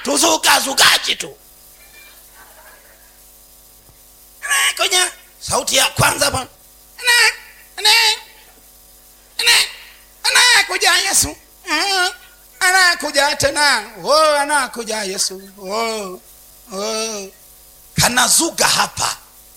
tuzukazukaji tu Ene, kwenye sauti ya kwanza hapa Ene, ene, ene, anakuja yesu Mm, anakuja tena oh, anakuja yesu oh, oh. kanazuga hapa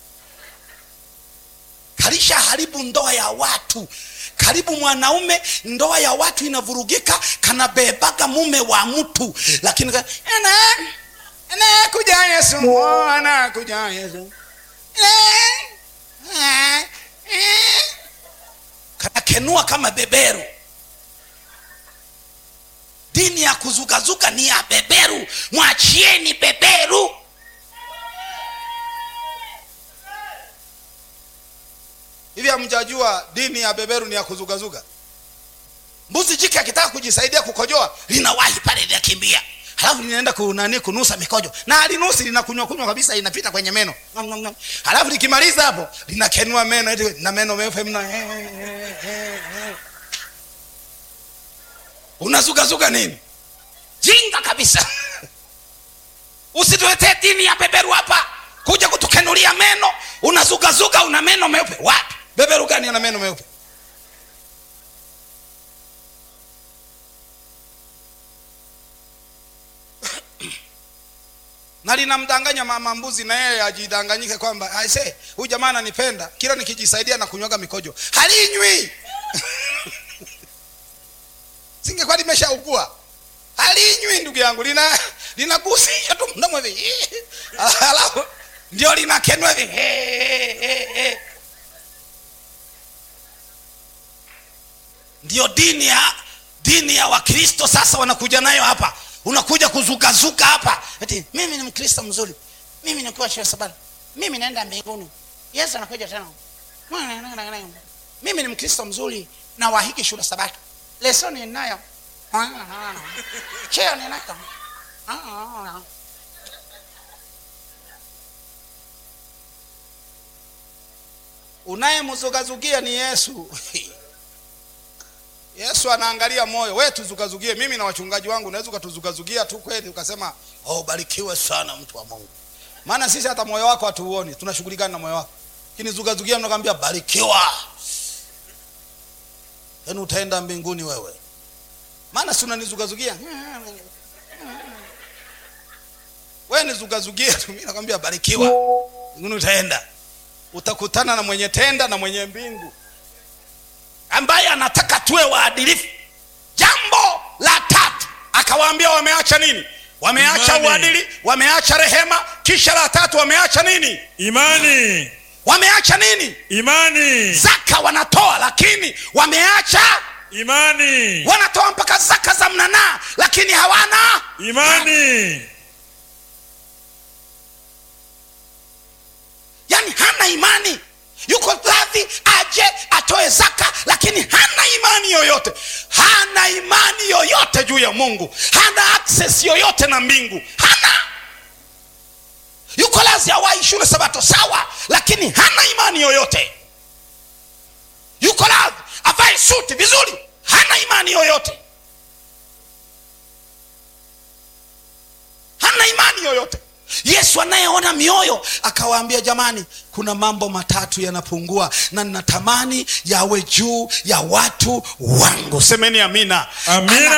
kalisha haribu ndoa ya watu karibu mwanaume ndoa ya watu inavurugika kanabebaga mume wa mtu lakini ka- ana- anakuja yesu oh, anakuja yesu Eh, eh, eh. kanakenua kama beberu dini ya kuzukazuka ni ya beberu mwachieni beberu hivi hamjajua dini ya beberu ni ya kuzugazuga mbuzi jike akitaka kujisaidia kukojoa linawahi pale linakimbia halafu linaenda kunani kunusa mikojo na alinusi linakunywa kunywa kabisa inapita kwenye meno Ngam, ngam, ngam. halafu likimaliza hapo linakenua meno eti na meno meupe mna unazugazuga nini jinga kabisa usituletee dini ya beberu hapa kuja kutukenulia meno unazugazuga una meno meupe wapi beberu gani ana meno meupe na linamdanganya mama mbuzi na yeye ajidanganyike kwamba aise huyu jamaa ananipenda kila nikijisaidia na kunywaga mikojo halinywi singekuwa limeshaugua halinywi ndugu yangu lina linagusisha tu mdomo hivi alafu ndio linakenwa hivi ndio dini ya dini ya wakristo sasa wanakuja nayo hapa unakuja kuzukazuka hapa eti mimi ni mkristo mzuri mimi nikuwa shule sabani mimi naenda mbinguni yesu anakuja tena mimi ni mkristo mzuri na wahiki shule sabato lesoni ninayo cheo ninako unayemzugazugia ni yesu yesu anaangalia moyo we tuzugazugie mimi na wachungaji wangu unaweza ukatuzugazugia tu kweli ukasema oh, barikiwe sana mtu wa mungu maana sisi hata moyo wako hatuuoni tunashughulikana na moyo wako kinizugazugia mnakwambia barikiwa yaani utaenda mbinguni wewe maana si unanizugazugia we nizugazugie tu mi nakwambia barikiwa mbinguni utaenda utakutana na mwenye tenda na mwenye mbingu ambaye anataka tuwe waadilifu jambo la tatu akawaambia wameacha nini wameacha Imani. uadili wameacha rehema kisha la tatu wameacha nini imani wameacha nini imani zaka wanatoa lakini wameacha imani wanatoa mpaka zaka za mnanaa lakini hawana imani yani hana imani yuko radhi aje atoe zaka lakini hana imani yoyote hana imani yoyote juu ya mungu hana access yoyote na mbingu hana yuko lazi awai shule sabato sawa lakini hana imani yoyote yuko radhi avae suti vizuri hana imani yoyote hana imani yoyote yesu anayeona mioyo akawaambia jamani kuna mambo matatu yanapungua na ninatamani yawe juu ya watu wangu semeni amina Amina.